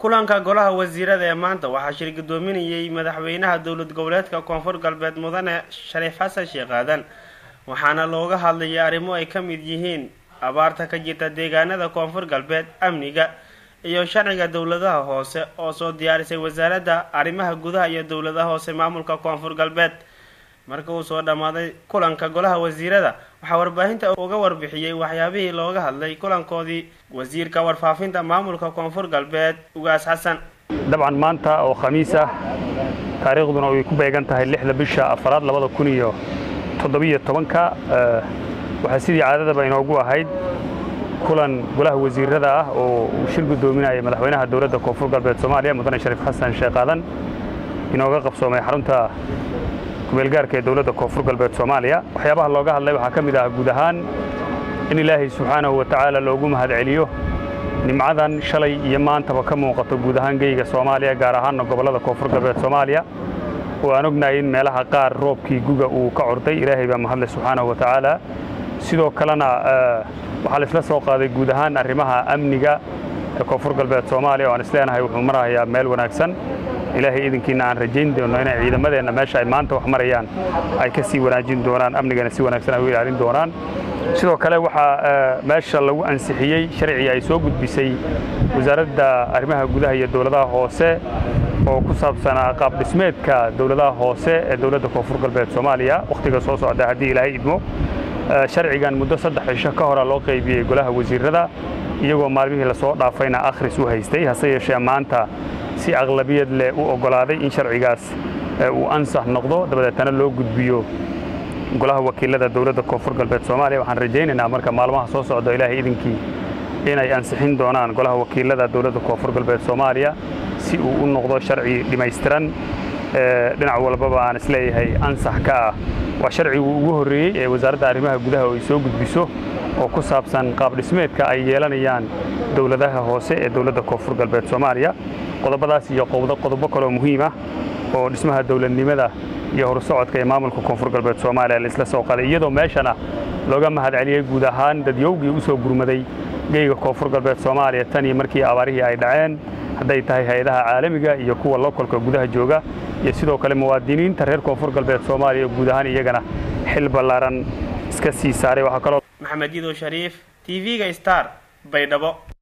kulanka golaha wasiirada ee maanta waxaa shir gudoominayay madaxweynaha dowlad goboleedka koonfur galbeed mudane shariif xasan sheekh aadan waxaana looga hadlayay arrimo ay ka mid yihiin abaarta ka jirta deegaanada koonfur galbeed amniga iyo sharciga dowladaha hoose oo soo diyaarisay wasaaradda arrimaha gudaha iyo dowladaha hoose maamulka koonfur galbeed marka uu soo dhammaaday kulanka golaha wasiirada waxaa warbaahinta uga warbixiyey waxyaabihii looga hadlay kulankoodii wasiirka warfaafinta maamulka koonfur galbeed ugaas xasan dabcan maanta oo khamiis ah taariikhduna ay ku beegan tahay lixda bisha afaraad labada kun iyo toddobiyo tobanka waxaa sidii caadadaba inoogu ahayd kulan golaha wasiirada ah oo uu shir guddoominaya madaxweynaha dowladda koonfur galbeed soomaaliya mudane shariif xasan sheekh aadan inooga qabsoomay xarunta kumeelgaarka ee dowladda koonfur galbeed soomaaliya waxyaabaha looga hadlay waxaa ka mid ah guud ahaan in ilaahay subxaanahu wa tacaala loogu mahadceliyo nimcadan shalay iyo maantaba ka muuqato guud ahaan geyga soomaaliya gaar ahaanna gobollada koonfur galbeed soomaaliya oo aan ognahay in meelaha qaar roobkii guga uu ka corday ilaahay baa mahadle subxaanahu wa tacaala sidoo kalena waxaa laisla soo qaaday guud ahaan arrimaha amniga ee koonfur galbeed soomaaliya oo aan isleenahay wuxuu marahayaa meel wanaagsan ilaahay idinkiina aan rajayn doono inay ciidamadeenna meesha ay maanta wax marayaan ay ka sii wanaajin doonaan amnigana si wanaagsan ay u ilaalin doonaan sidoo kale waxaa meesha lagu ansixiyey sharcii ay soo gudbisay wasaaradda arrimaha gudaha iyo dowladaha hoose oo ku saabsanaa qaab dhismeedka dowladaha hoose ee dowladda koonfur galbeed soomaaliya wakhtiga soo socda haddii ilaahay idmo sharcigan muddo saddex cisho ka hora loo qaybiyey golaha wasiirada iyagoo maalmihii lasoo dhaafayna akhris u haystay hase yeeshee maanta si aqlabiyad leh u oggolaaday in sharcigaas uu ansax noqdo dabadeetana loo gudbiyo golaha wakiilada dowladda koonfur galbeed soomaaliya waxaan rajaynaynaa marka maalmaha soo socda ilaahay idinkii inay ansixin doonaan golaha wakiilada dowladda koonfur galbeed soomaaliya si uu u noqdo sharci dhammaystiran dhinac walbaba aan isleeyahay ansax ka ah waa sharcigii ugu horreeyey ee wasaaradda arrimaha gudaha oo ay soo gudbiso oo ku saabsan qaab dhismeedka ay yeelanayaan dowladaha hoose ee dowladda koonfur galbeed soomaaliya qodobadaas iyo qodobo kaloo muhiim ah oo dhismaha dowladnimada iyo horsocodka ee maamulka koonfur galbeed soomaaliya laisla soo qaday iyadoo meeshana looga mahadceliyey guud ahaan dadyowgii u soo gurmaday geyga koonfur galbeed soomaaliya tan iyo markii abaarihii ay dhaceen hadday tahay hay-adaha caalamiga iyo kuwa lokolka gudaha jooga iyo sidoo kale muwaadiniinta reer koonfur galbeed soomaaliya guud ahaan iyagana xil ballaaran iska sii saaray waxaa kaloo maxamed yidow shariif t v-ga star baydhabo